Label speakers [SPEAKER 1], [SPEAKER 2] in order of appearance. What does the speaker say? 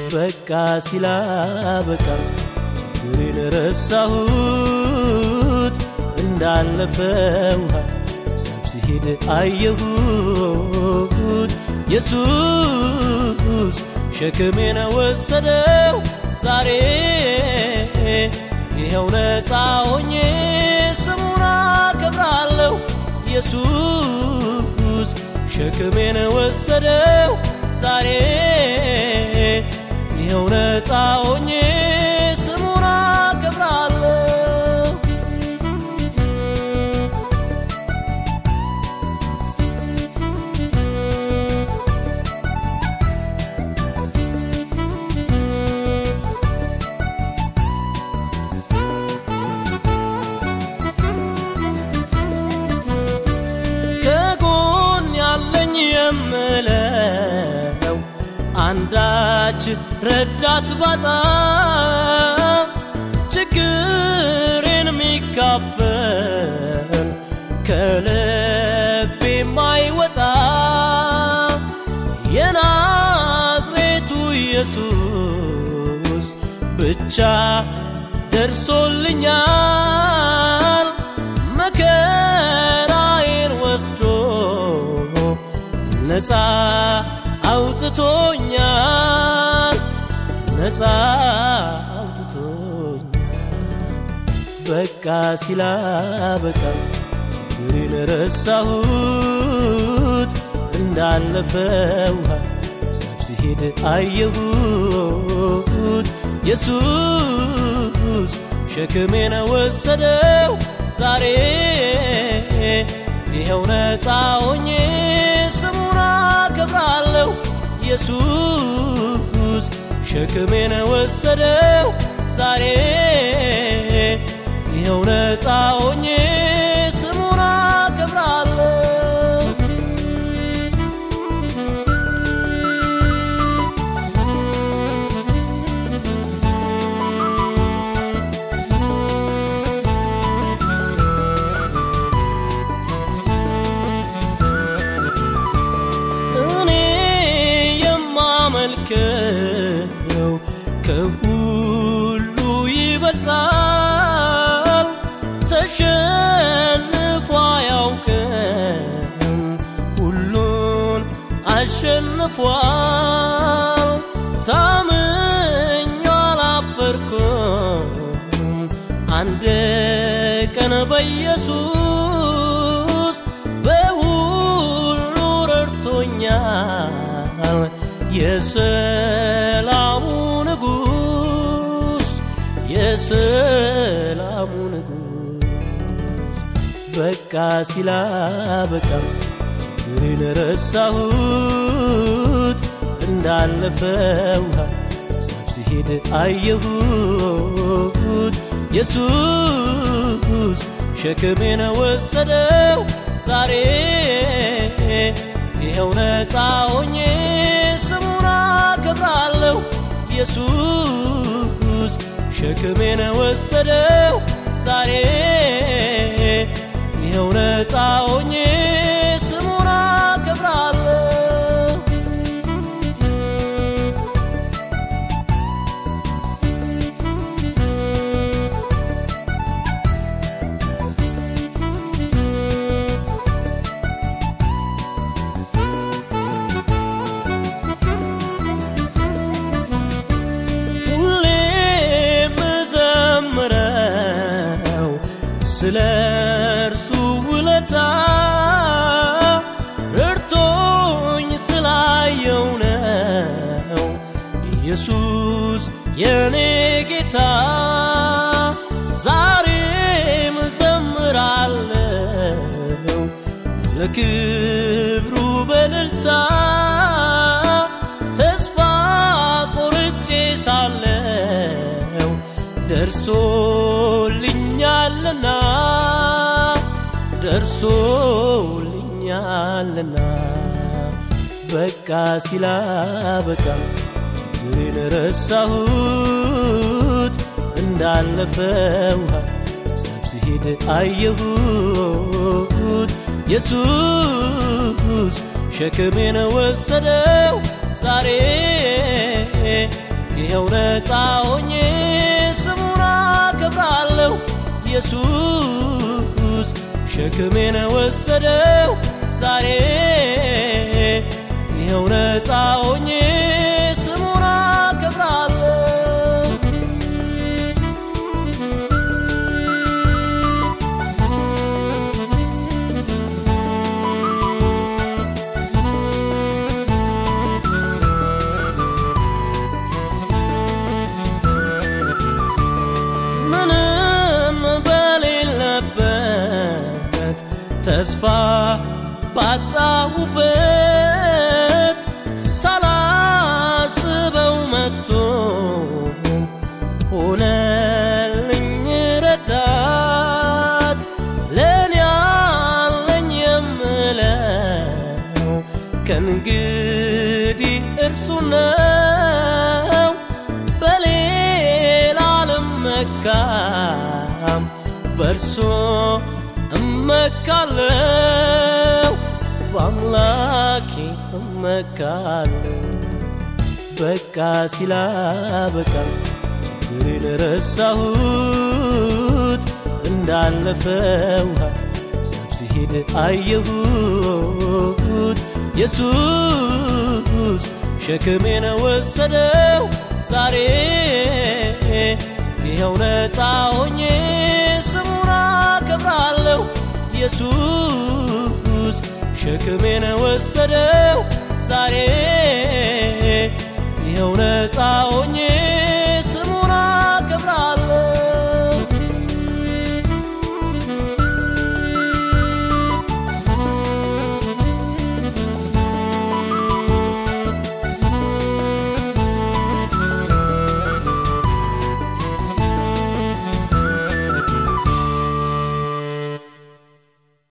[SPEAKER 1] በቃ ሲላበቃ ችግሬን ረሳሁት እንዳለፈ ውሃ ሳብ ሲሄድ አየሁት ኢየሱስ ሸክሜን ወሰደው ዛሬ ይኸው ነፃ ሆኜ ስሙን አከብራለሁ ኢየሱስ ሸክሜን ወሰደው ዛሬ ይኸው ነፃ ሆኜ ስሙን አከብራለሁ ከጎን ያለኝ የምለው አንዳች ረዳት ባጣ ችግሬን የሚካፈል ከልቤ የማይወጣ የናዝሬቱ ኢየሱስ ብቻ ደርሶልኛል መከራዬን ወስዶ ነፃ አውጥቶኛል ነፃ አውጥቶኛል በቃ ሲላበቃ ችግሬን ረሳሁት እንዳለፈ ውሃ ሳብ ሲሄድ አየሁት ኢየሱስ ሸክሜን ወሰደው ዛሬ ይኸው ነፃ ሆኜ ስሙን አከብራለሁ ኢየሱስ ሸክሜን ወሰደው ዛሬ ይኸው ነፃ ሆኜ ስሙን አከብራለሁ እኔ የማመልከው ከሁሉ ይበልጣል ተሸንፎ አያውቅም ሁሉን አሸንፏል ታምኜ አላፈርኩም አንድ ቀን በኢየሱስ በሁሉ ረድቶኛል የሰላሙ ንጉስ የሰላሙ ንጉስ በቃ ሲላበቃ ችግሬን ረሳሁት እንዳለፈ ውሃ ሳብ ሲሄድ አየሁት ኢየሱስ ሸክሜን ወሰደው ዛሬ ይኸው ነፃ ሆኜ ስሙን አከብራለሁ ኢየሱስ ሸክሜን ወሰደው ዛሬ ይኸው ነፃ ሆኜ ስሙን አከብራለሁ ሁሌ ምዘምረው ስለ እርሱ ውለታ ረድቶኝ ስላየው ነው ኢየሱስ የኔ ጌታ ዛሬም ዘምራለው ለክብሩ በልልታ ተስፋ ቆርጬ ሳለው ደርሶልኛልና ደርሶልኛልና በቃ ሲላበቃ ችግሬን ረሳሁት እንዳለፈ ውሃ ሳብ ሲሄድ አየሁት ኢየሱስ ሸክሜን ወሰደው ዛሬ ይኸው ነፃ ሆኜ ስሙን አከብራለሁ ኢየሱስ ሸክሜን ወሰደው ዛሬ ይኸው ነፃ ሆኜ ስሙን አከብራለሁ ምንም በሌለበት ተስፋ ባጣሁበት ሳላስበው መጥቶ ሆነልኝ ረዳት ለእኔ ያለኝ የምለው ከእንግዲህ እርሱ ነው በሌላ አልመካም በእርሶ እመካለው በአምላኬ እመካለው በቃ ሲላ በቃ ችግሬን ረሳሁት እንዳለፈ ውሃ ሳብ ሲሄድ አየሁት ኢየሱስ ሸክሜን ወሰደው ዛሬ ይኸው ነፃ ሆኜ ስሙን አከብራለሁ ኢየሱስ ሸክሜን ወሰደው ዛሬ ይኸው ነፃ ሆኜ